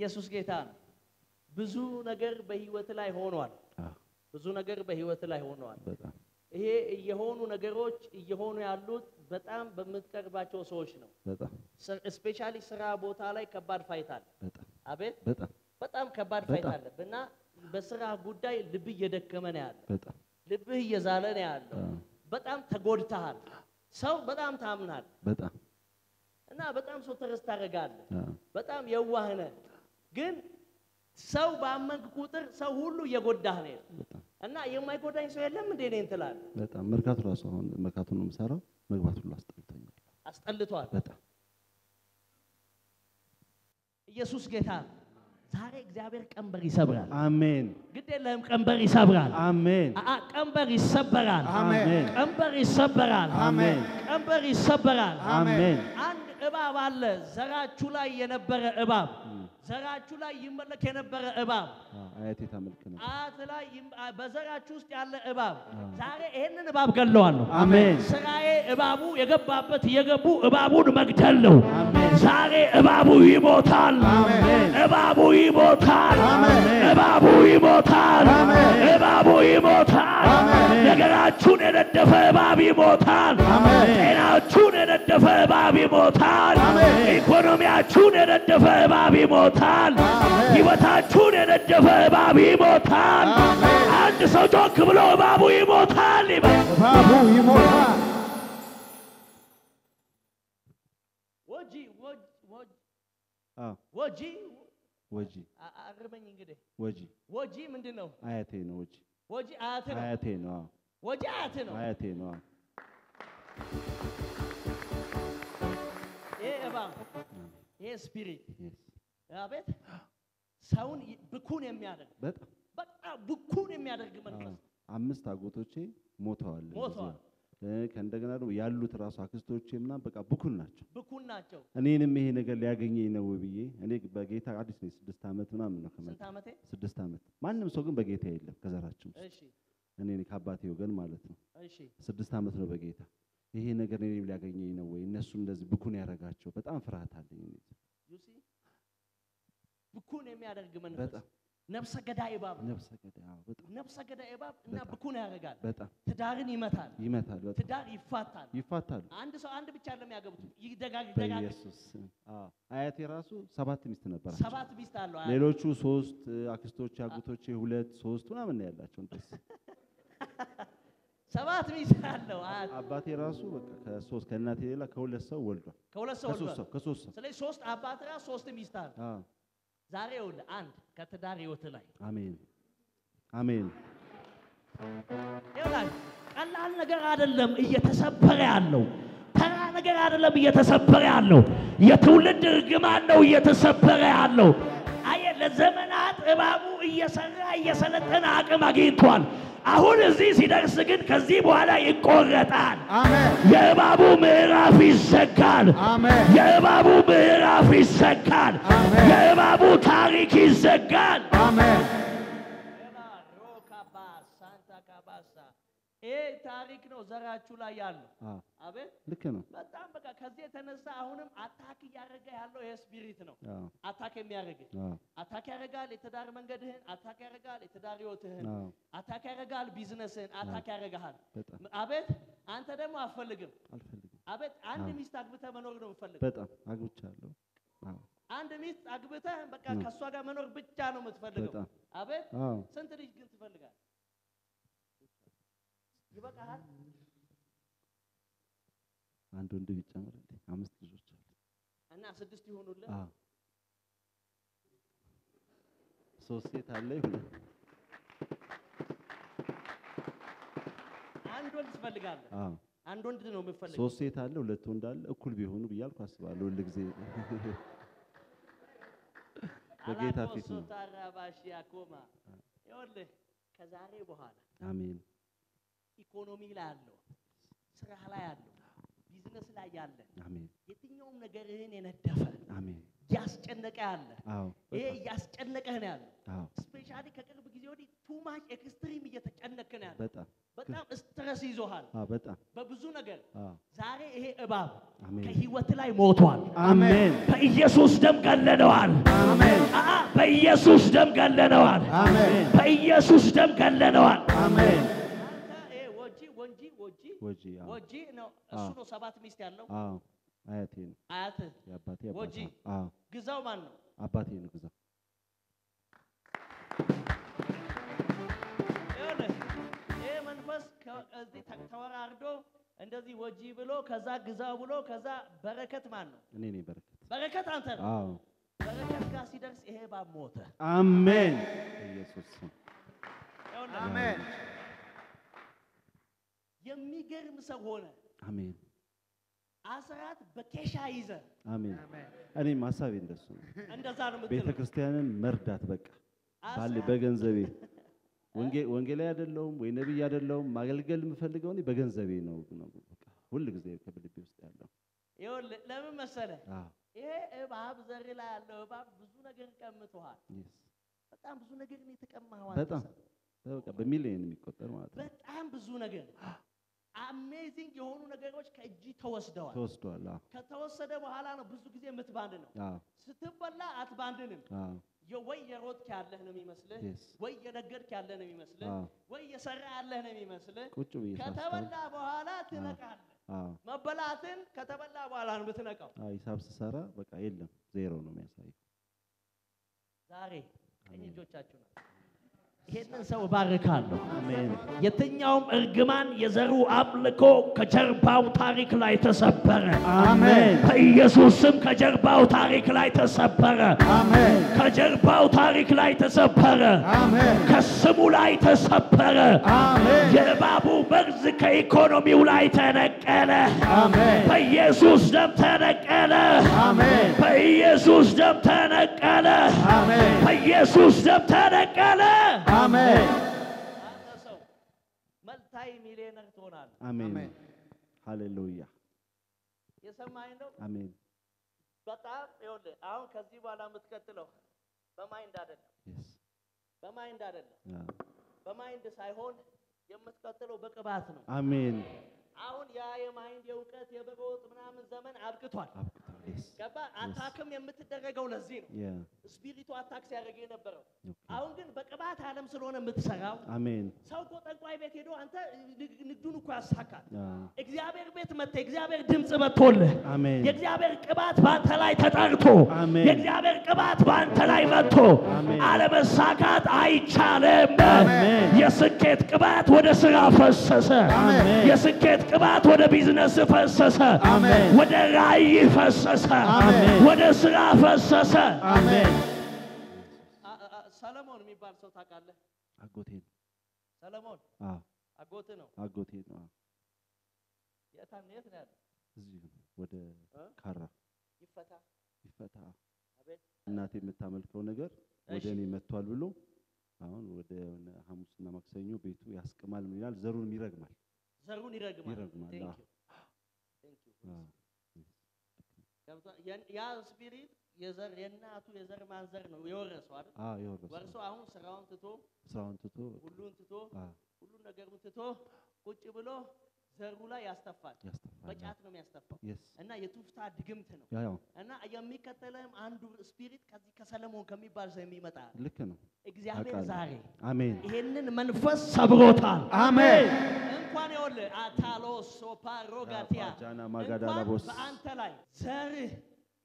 ኢየሱስ ጌታ ነው። ብዙ ነገር በህይወት ላይ ሆኗል። አዎ፣ ብዙ ነገር በህይወት ላይ ሆኗል። በጣም ይሄ እየሆኑ ነገሮች እየሆኑ ያሉት በጣም በምትቀርባቸው ሰዎች ነው። በጣም ስፔሻሊ ስራ ቦታ ላይ ከባድ ፋይት አለ። በጣም አቤት በጣም በጣም ከባድ ፋይት በጣም። አለ እና በስራ ጉዳይ ልብህ እየደከመ ነው ያለ፣ በጣም ልብህ እየዛለ ነው ያለው። አዎ፣ በጣም ተጎድተሃል። ሰው በጣም ታምናል በጣም እና በጣም ሰው ተረስ ታደርጋለህ። አዎ፣ በጣም የዋህ ነህ። ግን ሰው ባመንክ ቁጥር ሰው ሁሉ እየጎዳህ ነው ያለው። በጣም እና የማይጎዳኝ ሰው የለም እንዴ እኔን ትላለህ። በጣም መርካቶ ራሱ አሁን መርካቶ ነው የምሰራው። መግባት ሁሉ አስጠልቶኛል። አስጠልቷል። በጣም ኢየሱስ ጌታ ነው። ዛሬ እግዚአብሔር ቀንበር ይሰብራል። አሜን ግድ የለህም ቀንበር ይሰብራል። አሜን አአ ቀንበር ይሰበራል። አሜን ቀንበር ይሰበራል። አሜን ቀንበር ይሰበራል። አሜን አንድ እባብ አለ፣ ዘራችሁ ላይ የነበረ እባብ፣ ዘራችሁ ላይ ይመለክ የነበረ እባብ፣ አዎ፣ አያቴ ታመልክ ነው። አያት ላይ ይም- አ- በዘራችሁ ውስጥ ያለ እባብ፣ ዛሬ ይሄንን እባብ ገለዋለሁ። አሜን ስራዬ እባቡ የገባበት እየገቡ እባቡን መግደል ነው። አሜን ዛሬ እባቡ ይሞታል። አሜን እባቡ ይሞታል። አሜን እባቡ ይሞታል። አሜን እባቡ ይሞታል። አሜን ነገራችሁን የነደፈ እባብ ይሞታል። አሜን ጤናችሁን የነደፈ እባብ ይሞታል። አሜን ኢኮኖሚያችሁን የነደፈ እባብ ይሞታል። ሕይወታችሁን የነደፈ እባብ ይሞታል። አንድ ሰው ጮክ ብሎ እባቡ ይሞታል ይበል። እባቡ ይሞታል። ወጂ ወጂ ወጂ አዎ ወጂ ወጂ አ- አርመኝ እንግዲህ ወጂ ወጂ ምንድን ነው? አያቴ ነው። ወጂ ወጂ አያት ነው። አያቴ ነው። አዎ ወጂ አያት ነው። አያቴ ነው። አዎ ይሄ እባብ ይሄ ስፒሪት Yes. አቤት ሰውን ይ- ብኩን የሚያደርግ በጣም በጣም ብኩን የሚያደርግ አዎ። መንፈስ አምስት አጎቶቼ ሞተዋል። ሞተዋል። እንደዚያ። እ ከእንደገና ደግሞ ያሉት ራሱ አክስቶቼ ምናምን በቃ ብኩን ናቸው። ብኩን ናቸው። እኔንም ይሄ ነገር ሊያገኘኝ ነው ብዬ እኔ በጌታ አዲስ ነኝ። ስድስት ዓመት ምናምን ነው ከመጣ ስንት ዓመቴ? ስድስት ዓመት። ማንም ሰው ግን በጌታ የለም ከዘራችን ውስጥ እሺ እኔ ነኝ ከአባቴ ወገን ማለት ነው። እሺ ስድስት ዓመት ነው በጌታ ይሄ ነገር እኔንም ሊያገኘኝ ነው ወይ እነሱ እንደዚህ ብኩን ያደረጋቸው በጣም ፍርሃት አለኝ። እኔ you see ብኩን የሚያደርግ መንፈስ በጣም ነፍሰ ገዳይ እባብ ነው። ነፍሰ ገዳይ አዎ፣ በጣም ነፍሰ ገዳይ እባብ እና በጣም። ብኩን ያደርጋል። በጣም ትዳርን ይመታል። ይመታል። በጣም ትዳር ይፋታል። ይፋታሉ። አንድ ሰው አንድ ብቻ ለሚያገቡት ይደጋግ ይደጋግ በኢየሱስ ስም። አዎ አያቴ ራሱ ሰባት ሚስት ነበራቸው። ሰባት ሚስት አለው። አያት። ሌሎቹ ሶስት አክስቶች አጎቶቼ ሁለት ሶስት ምናምን ነው ያላቸው። እንደዚህ ሰባት ሚስት አለው። አያት አባቴ ራሱ በቃ ከሶስት ከእናቴ ሌላ ከሁለት ሰው ወልዷል። ከሁለት ሰው ከሶስት ወልዷል። ሰው ከሶስት ሰው ስለዚህ ሶስት አባት ራስ ሶስት ሚስት አለ። አዎ ዛሬ ይኸውልህ አንድ ከትዳር ህይወት ላይ አሜን አሜን ይኸውልህ ቀላል ነገር አይደለም እየተሰበረ ያለው ተራ ነገር አይደለም እየተሰበረ ያለው የትውልድ እርግማን ነው እየተሰበረ ያለው። አየህ ለዘመናት እባቡ እየሰራ እየሰለጠነ አቅም አግኝቷል። አሁን እዚህ ሲደርስ ግን ከዚህ በኋላ ይቆረጣል። አሜን የእባቡ ምዕራፍ ይዘጋል። አሜን የእባቡ ምዕራፍ ይዘጋል። አሜን። የእባቡ ታሪክ ይዘጋል። አሜን ይሄ ታሪክ ነው ዘራችሁ ላይ ያለው። አዎ አቤት ልክ ነው። በጣም በቃ ከዚህ የተነሳ አሁንም አታክ እያደረገ ያለው ይሄ ስፒሪት ነው። አዎ አታክ የሚያደርግ አዎ አታክ ያደርጋል የትዳር መንገድህን፣ አታክ ያደርጋል የትዳር ህይወትህን፣ አዎ አታክ ያደርጋል ቢዝነስህን፣ አታክ ያደርግሃል። በጣም አቤት አንተ ደግሞ አትፈልግም። አልፈልግም። አቤት አንድ አዎ። ሚስት አግብተህ መኖር ነው የምትፈልገው። በጣም አግብቻለሁ። አዎ አንድ ሚስት አግብተህ በቃ ነው። ከእሷ ጋር መኖር ብቻ ነው የምትፈልገው። በጣም አቤት አዎ ስንት ልጅ ግን ትፈልጋለህ? ይበቃሃል? አንድ ወንድ ቢጨመርልኝ አምስት ልጆች አሉ። እና ስድስት ይሆኑልህ። አዎ ሶስት ሴት አለ ሁለት አንድ ወንድ ትፈልጋለህ? አዎ አንድ ወንድ ነው የምትፈልገው? ሶስት ሴት አለ ሁለት ወንድ አለ እኩል ቢሆኑ ብያልኩ አስባለሁ ሁል ጊዜ በጌታ ፊት ነው። ታራባሽ ያኮማ ይኸውልህ ከዛሬ በኋላ አሜን ኢኮኖሚ ላይ ያለው ስራ ላይ ያለው ቢዝነስ ላይ ያለ አሜን የትኛውም ነገርህን የነደፈ አሜን እያስጨነቀ ያለ አዎ ይሄ በጣም እያስጨነቀህ ነው ያለው። አዎ ስፔሻሊ ከቅርብ ጊዜ ወዲህ ቱ ማች ኤክስትሪም እየተጨነቅህ ነው ያለው። በጣም በጣም ስትረስ ማነስ ይዞሃል አዎ በጣም በብዙ ነገር። አዎ ዛሬ ይሄ እባብ አሜን ከህይወት ላይ ሞቷል። አሜን በኢየሱስ ደም ገለነዋል። አሜን አአ በኢየሱስ ደም ገለነዋል። አሜን በኢየሱስ ደም ገለነዋል። አሜን አንተ ይሄ ወጂ ወንጂ ወጂ ወጂ አዎ ወጂ ነው እሱ አዎ። ነው ሰባት ሚስት ያለው አዎ አያቴ ነው አያትህ የአባቴ ወጂ። አባት አዎ ግዛው ማን ነው? አባቴ ነው ግዛ ይኸውልህ ይሄ መንፈስ ከዚህ ተ- ተወራርዶ እንደዚህ ወጂ ብሎ ከዛ ግዛው ብሎ ከዛ በረከት ማን ነው? እኔ ነኝ በረከት በረከት አንተ ነው። አዎ በረከት ጋር ሲደርስ ይሄ እባብ ሞተ። አሜን በኢየሱስ ስም ይኸውልህ አሜን የሚገርም ሰው ሆነ። አሜን አስራት በኬሻ ይዘ አሜን እኔም ሀሳቤ እንደሱ ነው እንደዛ ነው ቤተ የምትለው። ክርስቲያንን መርዳት በቃ ባለ አስራት በገንዘቤ ወንጌ- ወንጌላዊ አይደለሁም ወይ ነቢይ አይደለሁም ማገልገል የምፈልገው እኔ በገንዘቤ ነው ነው በቃ ሁል ጊዜ ከልቤ ውስጥ ያለው ይኸውልህ ለምን መሰለ አዎ ይሄ እባብ ዘር ላይ ያለው እባብ ብዙ ነገር ቀምቶሃል። yes በጣም ብዙ ነገር ነው የተቀማኸው አንተ በጣም ሰው። በቃ በሚሊዮን የሚቆጠር ማለት ነው በጣም ብዙ ነገር አሜዚንግ የሆኑ ነገሮች ከእጅ ተወስደዋል። ተወስዷል አዎ ከተወሰደ በኋላ ነው ብዙ ጊዜ የምትባንድ ነው። አዎ ስትበላ አትባንድንም። አዎ የ- ወይ የሮጥክ ያለህ ነው የሚመስልህ፣ Yes. ወይ የነገድክ ያለህ ነው የሚመስልህ፣ አዎ ወይ የሰራ ያለህ ነው የሚመስልህ። ቁጭ ብዬ ሳስተውል ከተበላ በኋላ ትነቃለህ። አዎ መበላትን ከተበላ በኋላ ነው የምትነቃው። አዎ ሂሳብ ስሰራ በቃ የለም ዜሮ ነው የሚያሳየው ዛሬ ቀኝ እጆቻችሁ ነው። ይሄንን ሰው እባርካለሁ። አሜን የትኛውም እርግማን የዘሩ አምልኮ ከጀርባው ታሪክ ላይ ተሰበረ። አሜን በኢየሱስ ስም ከጀርባው ታሪክ ላይ ተሰበረ። አሜን ከጀርባው ታሪክ ላይ ተሰበረ። አሜን ከስሙ ላይ ተሰበረ። አሜን የእባቡ መርዝ ከኢኮኖሚው ላይ ተነቀለ። አሜን በኢየሱስ ደም ተነቀለ። አሜን በኢየሱስ ደም ተነቀለ። አሜን በኢየሱስ ደም ተነቀለ። አሜን አንተ ሰው መልታይ ሚሊዮነር ትሆናለህ። አሜን አሜን። ሃሌሉያ የሰማኝ ነው። አሜን በጣም ይኸውልህ፣ አሁን ከዚህ በኋላ የምትቀጥለው በማይንድ አይደለም፣ yes በማይንድ አይደለም፣ አዎ በማይንድ ሳይሆን የምትቀጥለው በቅባት ነው። አሜን አሁን ያ የማይንድ የእውቀት የበጎጥ ምናምን ዘመን አብቅቷል። አብቅቷል yes ገባ? አታክም የምትደረገው ለዚህ ነው። yeah ስፒሪቱ አታክ ሲያደርግ የነበረው okay አሁን ግን በቅባት ዓለም ስለሆነ የምትሰራው አሜን ሰው እኮ ጠንቋይ ቤት ሄዶ አንተ ንግ- ንግዱን እኮ ያሳካል። አዎ እግዚአብሔር ቤት መጥተህ እግዚአብሔር ድምፅ መጥቶልህ አሜን የእግዚአብሔር ቅባት በአንተ ላይ ተጠርቶ አሜን። የእግዚአብሔር ቅባት በአንተ ላይ መጥቶ አሜን። አለመሳካት አይቻልም። አሜን። የስኬት ቅባት ወደ ስራ ፈሰሰ። አሜን። የስኬት ቅባት ወደ ቢዝነስ ፈሰሰ። አሜን። ወደ ራእይ ፈሰሰ። አሜን። ወደ ስራ ፈሰሰ። አሜን ሰለሞን የሚባል ሰው ታውቃለህ? አጎቴ ነው ሰለሞን አዎ አጎት ነው። አጎቴ ነው አዎ የት የት ነው ያለው? እዚሁ ወደ እ? ካራ ይፈታ ይፈታ አቤት እናቴ የምታመልከው ነገር ወደ እሺ። እኔ መጥቷል ብሎ አሁን ወደ ሆነ ሐሙስና ማክሰኞ ቤቱ ያስቅማል ምን ይላል ዘሩንም ይረግማል ዘሩን ይረግማል። ይረግማል፣ Thank አዎ። you. Thank you. አዎ ገብቷል? ያን- ያ ስፒሪት የዘር የእናቱ የዘር ማንዘር ነው የወረሰው አይደል? አዎ የወረሰው ወርሶ አሁን ስራውን ትቶ ስራውን ትቶ ሁሉን ትቶ አዎ ሁሉን ነገሩን ትቶ ቁጭ ብሎ ዘሩ ላይ ያስተፋል። ያስተፋል በጫት ነው የሚያስተፋው የስ እና የቱፍታ ድግምት ነው ያ ያው እና የሚከተልህም አንዱ ስፒሪት ከዚህ ከሰለሞን ከሚባል ሰው የሚመጣ ልክ ነው እግዚአብሔር አውቃለሁ። ዛሬ አሜን ይሄንን መንፈስ ሰብሮታል። አሜን እንኳን ይኸውልህ አታሎስ ሶፓሮጋቲያ ጃና ማጋዳና እንኳን ቦስ በአንተ ላይ ዘርህ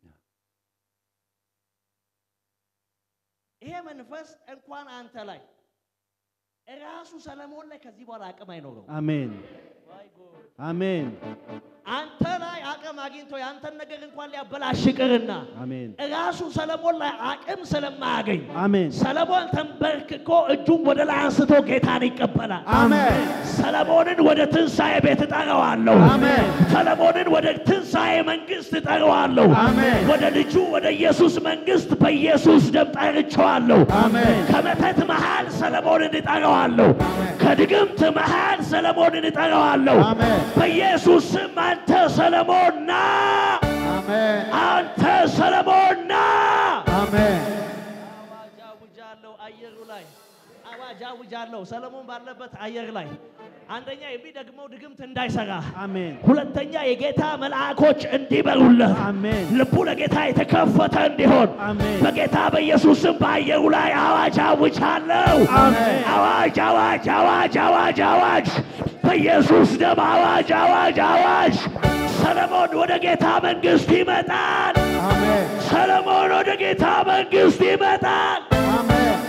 ይሄ መንፈስ እንኳን አንተ ላይ እራሱ ሰለሞን ላይ ከዚህ በኋላ አቅም አይኖረው። አሜን አሜን አንተ ላይ አቅም አግኝቶ የአንተን ነገር እንኳን ሊያበላሽ ይቅርና አሜን እራሱ ሰለሞን ላይ አቅም ስለማያገኝ አሜን ሰለሞን ተንበርክኮ እጁን ወደ ላይ አንስቶ ጌታን ይቀበላል። አሜን ሰለሞንን ወደ ትንሣኤ ቤት እጠራዋለሁ። አሜን። ሰለሞንን ወደ ትንሣኤ መንግሥት እጠራዋለሁ። አሜን። ወደ ልጁ ወደ ኢየሱስ መንግሥት በኢየሱስ ደም ጠርቼዋለሁ። አሜን ከመተት መሃል ሰለሞንን እጠራዋለሁ። ከድግምት መሃል ሰለሞንን እጠራዋለሁ። አሜን። በኢየሱስ ስም አንተ ሰለሞን ና፣ አሜን አንተ ሰለሞን ና። አሜን አዋጅ አውጃለሁ አየሩ ላይ አዋጅ አውጃለሁ ሰለሞን ባለበት አየር ላይ አንደኛ የሚደግመው ድግምት እንዳይሰራ፣ አሜን ሁለተኛ የጌታ መልአኮች እንዲበሩለት፣ አሜን ልቡ ለጌታ የተከፈተ እንዲሆን አሜን በጌታ በኢየሱስ ስም በአየሩ ላይ አዋጅ አውጃለሁ። አሜን። አዋጅ አዋጅ አዋጅ አዋጅ አዋጅ በኢየሱስ ደም አዋጅ አዋጅ አዋጅ። ሰለሞን ወደ ጌታ መንግሥት ይመጣል። አሜን ሰለሞን ወደ ጌታ መንግሥት ይመጣል። አሜን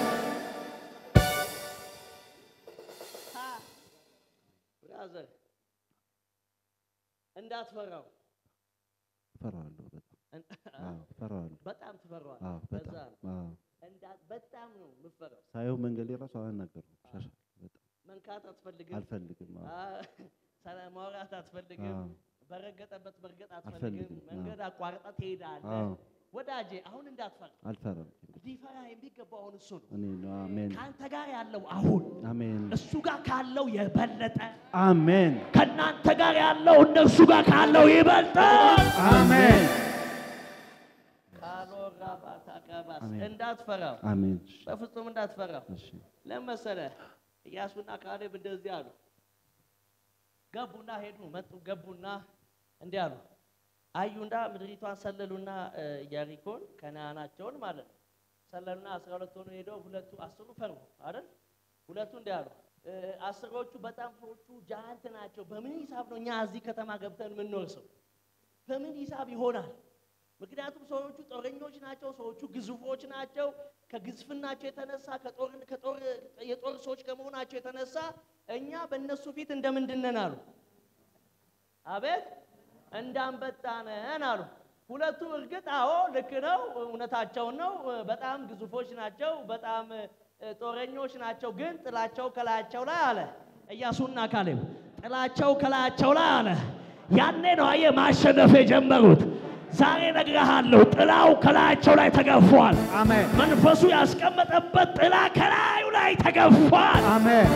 ብራዘር እንዳትፈራው፣ እፈራዋለሁ በጣም አዎ እፈራዋለሁ በጣም ትፈራዋል። አዎ በዛ በጣም ነው አዎ እንዳ- በጣም ነው የምፈራው። ሳየው መንገድ ራሱ አላናገርም ሻሻ በጣም መንካት አትፈልግም፣ አልፈልግም አዎ አ- ሰላም ማውራት አትፈልግም፣ አዎ በረገጠበት መርገጥ አትፈልግም። አልፈልግም፣ አዎ። መንገድ አቋርጠ ትሄዳለህ። አዎ ወዳጄ አሁን እንዳትፈራ፣ አልፈራም ሊፈራ የሚገባው አሁን እሱ ነው። እኔ ነው አሜን ከአንተ ጋር ያለው አሁን አሜን እሱ ጋር ካለው የበለጠ አሜን ከእናንተ ጋር ያለው እነሱ ጋር ካለው ይበልጣል። አሜን ካሎራ ባታቀባስ አሜን። እንዳትፈራው፣ አሜን በፍጹም እንዳትፈራው። እሺ ለመሰለ ኢያሱና ካሌብ እንደዚህ አሉ። ገቡና ሄዱ፣ መጡ፣ ገቡና እንዲህ አሉ። አዩና ምድሪቷን ሰለሉና እ፣ ኢያሪኮን ከነዓናቸውን ማለት ነው ሰለሉና አስራ ሁለት ሆኑ ሄደው ሁለቱ አስሩ ፈሩ አይደል? ሁለቱ እንዲህ አሉ። እ፣ አስሮቹ በጣም ሰዎቹ ጃንት ናቸው። በምን ሂሳብ ነው እኛ እዚህ ከተማ ገብተን የምንወርሰው? በምን ሂሳብ ይሆናል? ምክንያቱም ሰዎቹ ጦረኞች ናቸው። ሰዎቹ ግዙፎች ናቸው። ከግዝፍናቸው የተነሳ ከጦር ከጦር የጦር ሰዎች ከመሆናቸው የተነሳ እኛ በእነሱ ፊት እንደምንድን ነን አሉ። አቤት እንዳንበጣ ነን አሉ። ሁለቱ እርግጥ አዎ ልክ ነው፣ እውነታቸውን ነው። በጣም ግዙፎች ናቸው፣ በጣም እ፣ ጦረኞች ናቸው። ግን ጥላቸው ከላያቸው ላይ አለ ኢያሱና ካሌብ ጥላቸው ከላያቸው ላይ አለ። ያኔ ነው አየህ ማሸነፍ የጀመሩት። ዛሬ እነግርሃለሁ፣ ጥላው ከላያቸው ላይ ተገፏል። አሜን መንፈሱ ያስቀመጠበት ጥላ ከላዩ ላይ ተገፏል። አሜን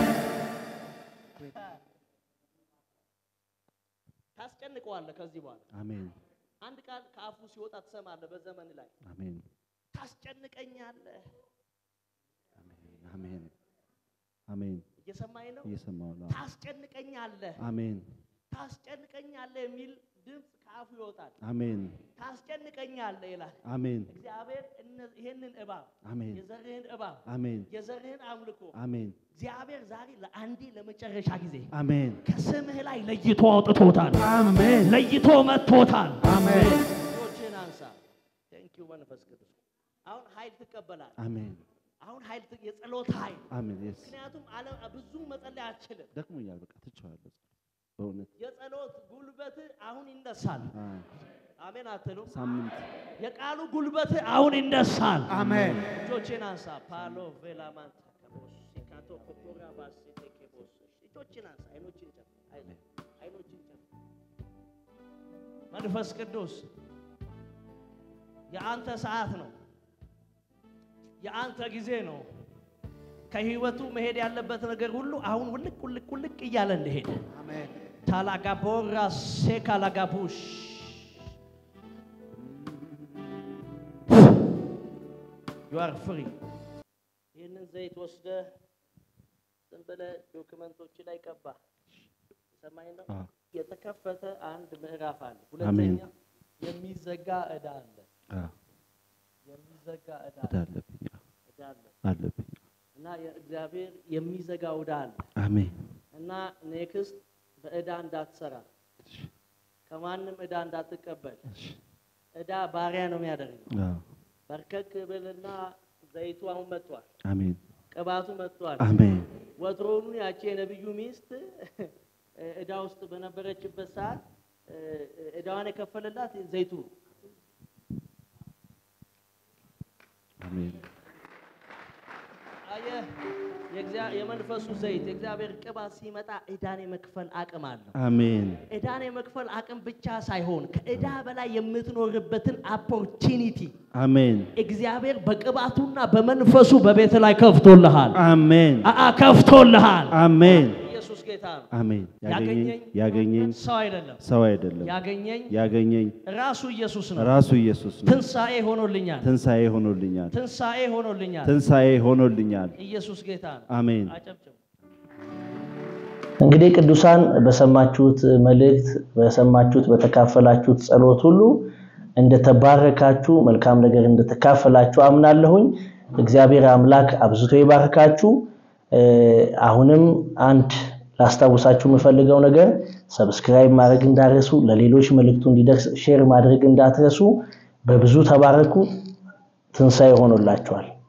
ታስጨንቀዋለህ። ከዚህ በኋላ አሜን አንድ ቃል ከአፉ ሲወጣ ትሰማለህ። በዘመን ላይ አሜን ታስጨንቀኛለህ። አሜን አሜን አሜን እየሰማኝ ነው። እየሰማሁ ነው ታስጨንቀኛለህ፣ አሜን ታስጨንቀኛለህ የሚል ድምፅ ከአፉ ይወጣል። አሜን ታስጨንቀኛለህ ይላል አሜን እግዚአብሔር። እነ- ይህንን እባብ አሜን የዘርህን እባብ አሜን የዘርህን አምልኮ አሜን እግዚአብሔር ዛሬ ለአንዴ ለመጨረሻ ጊዜ አሜን ከስምህ ላይ ለይቶ አውጥቶታል። አሜን ለይቶ መጥቶታል። አሜን እጆችህን አንሳ። ቴንክ ዩ መንፈስ ቅዱስ። አሁን ኃይል ትቀበላል። አሜን አሁን ኃይል ት- የጸሎት ኃይል አሜን የስ ምክንያቱም ዓለም ብዙ መጸለይ አትችልም። ደክሞኛል በቃ ትቼዋለሁ በእውነት የጸሎት ጉልበት አሁን ይነሳል። አ፣ አሜን አትሉም? ሳምንት የቃሉ ጉልበት አሁን ይነሳል። አሜን እጆችን አንሳ። ፓሎ ቬላማንታ ከቦስ ሲካቶ ኮኮራ ባስ ቴኬቦስ እጆችን አንሳ። አይኖችን ጨፍ አይዞህ፣ አይኖችን ጨፍ። መንፈስ ቅዱስ የአንተ ሰዓት ነው። የአንተ ጊዜ ነው። ከህይወቱ መሄድ ያለበት ነገር ሁሉ አሁን ውልቅ ውልቅ ውልቅ እያለ እንደሄደ አሜን ታላጋቦራ ሴካላጋቡሽ ዩ አር ፍሪ። ይህንን ዘይት ወስደ ዝም ብለህ ዶክመንቶች ላይ ቀባ። ሰማኝ ነው። አ፣ የተከፈተ አንድ ምዕራፍ አለ። አሜን። ሁለተኛ የሚዘጋ ዕዳ አለ። አ፣ የሚዘጋ ዕዳ ዕዳ አለ። አለብኝ አ፣ ዕዳ አለ አለብኝ እና የእግዚአብሔር የሚዘጋ ዕዳ አለ አሜን እና ኔክስት በዕዳ እንዳትሰራ ከማንም ዕዳ እንዳትቀበል። እሺ ዕዳ ባሪያ ነው የሚያደርገው። አ፣ በርከክ ብልና ዘይቱ አሁን መጥቷል፣ አሜን ቅባቱ መጥቷል። አሜን ወትሮውኑ ያቺ የነቢዩ ሚስት ዕዳ ውስጥ በነበረችበት ሰዓት ዕዳዋን የከፈለላት ዘይቱ ነው። አሜን አየህ፣ የእግዚአ- የመንፈሱ ዘይት የእግዚአብሔር ቅባት ሲመጣ ዕዳን የመክፈል አቅም አለው። አሜን ዕዳን የመክፈል አቅም ብቻ ሳይሆን ከዕዳ በላይ የምትኖርበትን ኦፖርቹኒቲ አሜን እግዚአብሔር በቅባቱና በመንፈሱ በቤት ላይ ከፍቶልሃል። አሜን አአ ከፍቶልሃል። አሜን ኢየሱስ ጌታ ነው። አሜን። ያገኘኝ ያገኘኝ ያገኘኝ ሰው አይደለም፣ ሰው አይደለም፣ ያገኘኝ ያገኘኝ ራሱ ኢየሱስ ነው። ራሱ ኢየሱስ ነው። ትንሣኤ ሆኖልኛል፣ ትንሣኤ ሆኖልኛል፣ ትንሣኤ ሆኖልኛል። ትንሣኤ ሆኖልኛል። ኢየሱስ ጌታ ነው። አሜን። አጨብጭቡ። እንግዲህ ቅዱሳን በሰማችሁት መልእክት በሰማችሁት በተካፈላችሁት ጸሎት ሁሉ እንደተባረካችሁ መልካም ነገር እንደተካፈላችሁ አምናለሁኝ። እግዚአብሔር አምላክ አብዝቶ ይባርካችሁ። እ፣ አሁንም አንድ ላስታውሳችሁ የምፈልገው ነገር ሰብስክራይብ ማድረግ እንዳትረሱ፣ ለሌሎች መልእክቱ እንዲደርስ ሼር ማድረግ እንዳትረሱ። በብዙ ተባረኩ። ትንሣኤ ሆኖላችኋል።